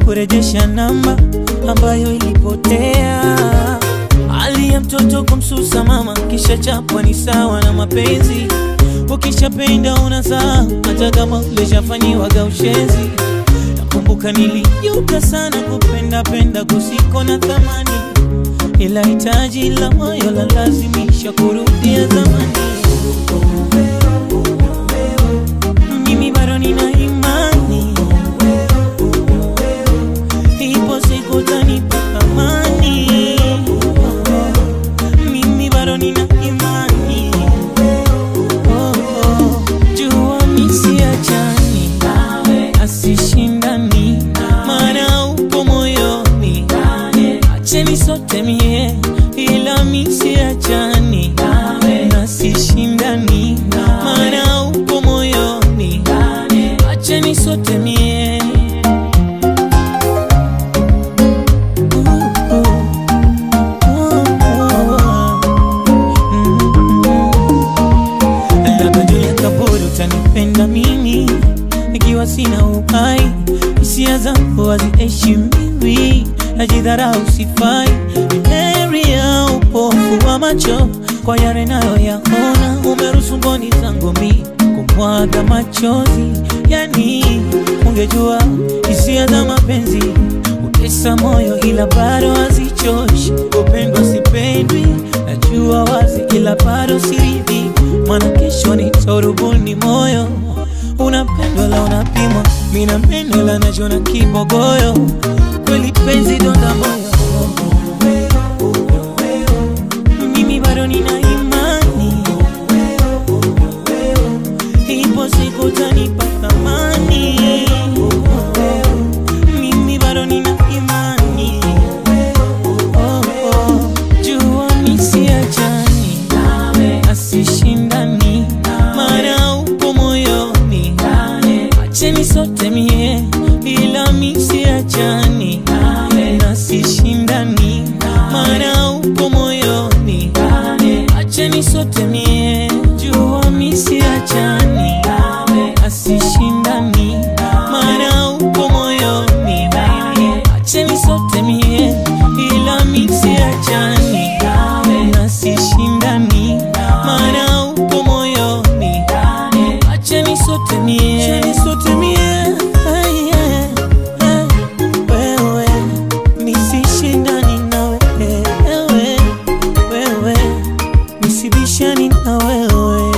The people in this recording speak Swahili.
kurejesha namba ambayo ilipotea. Hali ya mtoto kumsusa mama, kisha chapwa ni sawa na mapenzi. Ukishapenda unazaa hata kama ulishafanyiwaga ushenzi. Nakumbuka nilijuta sana kupenda penda kusiko na thamani, ila hitaji la moyo la lazimisha kurudia zamani. Mimi bado nina imani, ipo siku utanipa amani. Mimi bado nina imani, oh, oh. jua misiachani asishindani, maana upo moyoni, acheni sote mie, ila misiachani nasishindani, maana upo moyoni, acheni sote mie labda juu ya kaburi utanipenda mimi ikiwa sina uhai, hisia zangu haziheshimiwi, najidharau, sifai. Heri ya upofu wa macho kwa yale nayoyaona, umeruhusu mboni zangu mi kumwaga machozi. Yani ungejua hisia za mapenzi utesa moyo, ila bado hazichoshi. Upendwa sipendwi, najua wazi, ila bado siridhi, maana kesho nitarubuni moyo unapendwa la unapimwa, mina meno la najona kibogoyo, kweli penzi donda moyo. Mimi bado nina imani, ipo siku utanipa thamani. Mimi bado nina imani, oh, oh. jua misiachani asishindani, maana upo moyoni, acheni sote mie, ila misiachani nasishindani, maana upo moyoni, acheni sote mie, jua misiachani asishindani, maana upo moyoni, acheni sote mie, ila misiachani nasishindani, maana upo moyoni, acheni sote mie, acheni sote mie, Ay, yeah, yeah. wewe nisishindani na wewe, wewe nisibishani na wewe